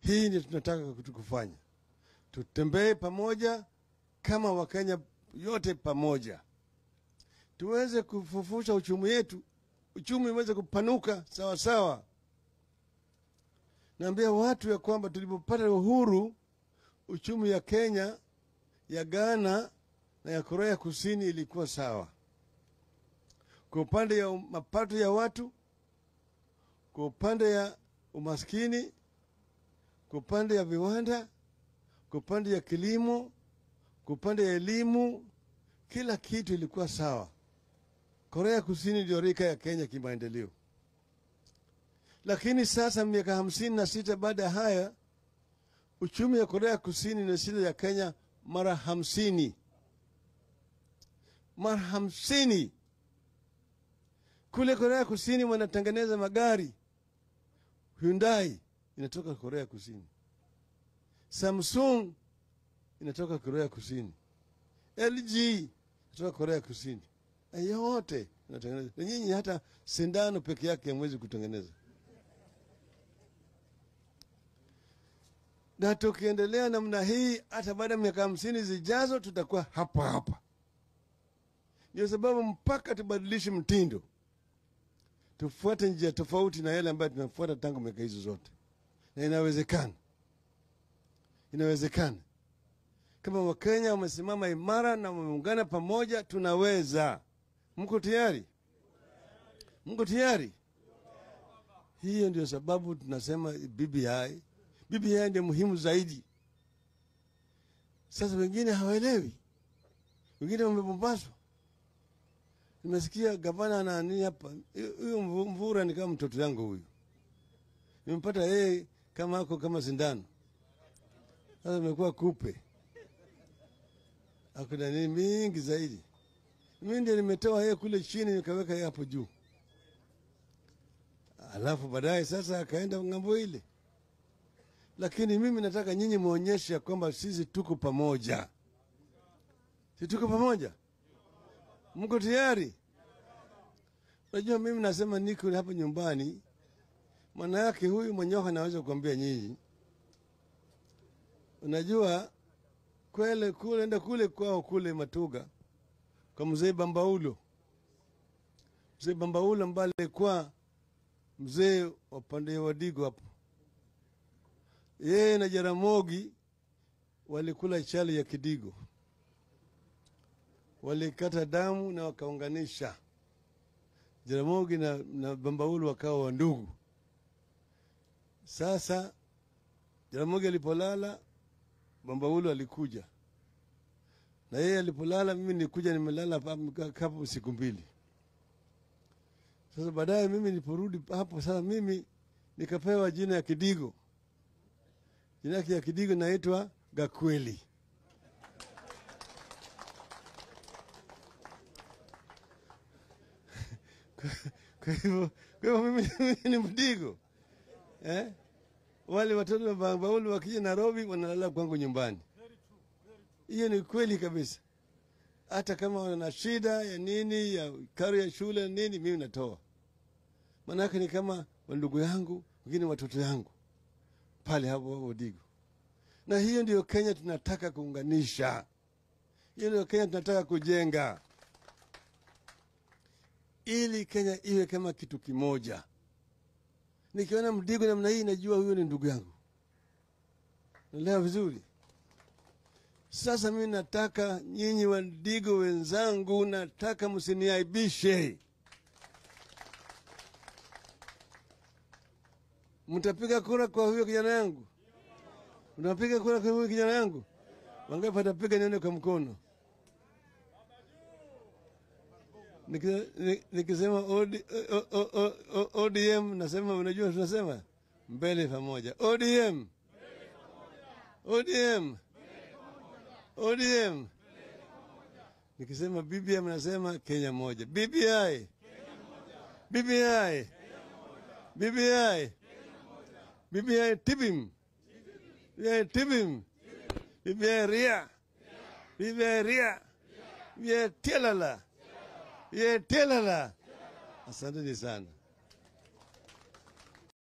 Hii ndio tunataka kutu- kufanya, tutembee pamoja kama Wakenya yote pamoja, tuweze kufufusha uchumi yetu, uchumi uweze kupanuka sawa sawa. Naambia watu ya kwamba tulipopata uhuru, uchumi ya Kenya, ya Ghana na ya Korea Kusini ilikuwa sawa kwa upande ya mapato ya watu, kwa upande ya umaskini, kwa upande ya viwanda, kwa upande ya kilimo, kwa upande ya elimu, kila kitu ilikuwa sawa. Korea Kusini ndio rika ya Kenya kimaendeleo, lakini sasa miaka hamsini na sita baada ya haya, uchumi ya Korea Kusini na shida ya Kenya mara hamsini mara hamsini. Kule Korea Kusini wanatengeneza magari, Hyundai inatoka Korea Kusini, Samsung inatoka Korea Kusini, LG inatoka Korea Kusini, na yote inatengeneza. Na nyinyi hata sindano peke yake hamwezi kutengeneza. Na tukiendelea namna hii, hata baada ya miaka hamsini zijazo tutakuwa hapa hapa. Ndio sababu mpaka tubadilishe mtindo tufuate njia tofauti na yale ambayo tunafuata tangu miaka hizo zote, na inawezekana, inawezekana. Kama Wakenya wamesimama imara na wameungana pamoja, tunaweza. Mko tayari? Mko tayari? Hiyo ndio sababu tunasema BBI. BBI ndio muhimu zaidi. Sasa wengine hawaelewi, wengine wamepombaswa. Nimesikia gavana nani hapa, huyu Mvu- Mvura ni kama mtoto yangu huyu, nimempata yeye kama ako kama sindano. Sasa imekuwa kupe, ako na nini mingi zaidi. Mimi ndio nimetoa yeye kule chini nikaweka yeye hapo juu, alafu baadaye sasa akaenda ng'ambo ile. Lakini mimi nataka nyinyi muonyeshe ya kwamba sisi tuko pamoja, si tuko pamoja? Mko tayari? Unajua, mimi nasema niko hapa nyumbani, maana yake huyu Mwanyoka naweza kuambia nyinyi, unajua kwele kule enda kule kwao kule Matuga kwa mzee Bambaulo, mzee Bambaulo ambaye alikuwa mzee wa pande wa Digo hapo, yeye na Jaramogi walikula chali ya Kidigo walikata damu na wakaunganisha. Jaramogi na, na Bambaulu wakawa wandugu. Sasa Jaramogi alipolala, Bambaulu alikuja na yeye alipolala, mimi nilikuja, nimelala hapa- hapo siku mbili. Sasa baadaye mimi niliporudi hapo, sasa mimi nikapewa jina ya Kidigo, jina yake ya Kidigo naitwa Gakweli. Kwa hivyo kwa hivyo mimi, mimi ni Mdigo eh? Wale watoto wa Bambaulu wakija Nairobi wanalala kwangu nyumbani. Hiyo ni kweli kabisa. Hata kama wana shida ya nini ya karo ya shule na nini, mimi natoa, maanake ni kama wandugu yangu, wengine watoto yangu pale hapo hapo Digo. Na hiyo ndio Kenya tunataka kuunganisha, hiyo ndio Kenya tunataka kujenga ili Kenya iwe kama kitu kimoja. Nikiona Mdigo namna hii, najua huyo ni ndugu yangu. Naelewa vizuri. Sasa mimi nataka nyinyi Wandigo wenzangu, nataka msiniaibishe. Mtapiga kura kwa huyo kijana yangu? Mtapiga kura kwa huyo kijana yangu? Wangapi watapiga nione kwa mkono? Niki- ni- nikisema OD o- o- o- o- ODM nasema, unajua tunasema mbele pamoja. ODM, ODM, ODM. Nikisema BBM nasema Kenya moja. BBI, BBI, BBI, BBI tibim, BBI tibim, BBI ria, BBI ria, BBI tialala. Ye telala. Asanteni sana.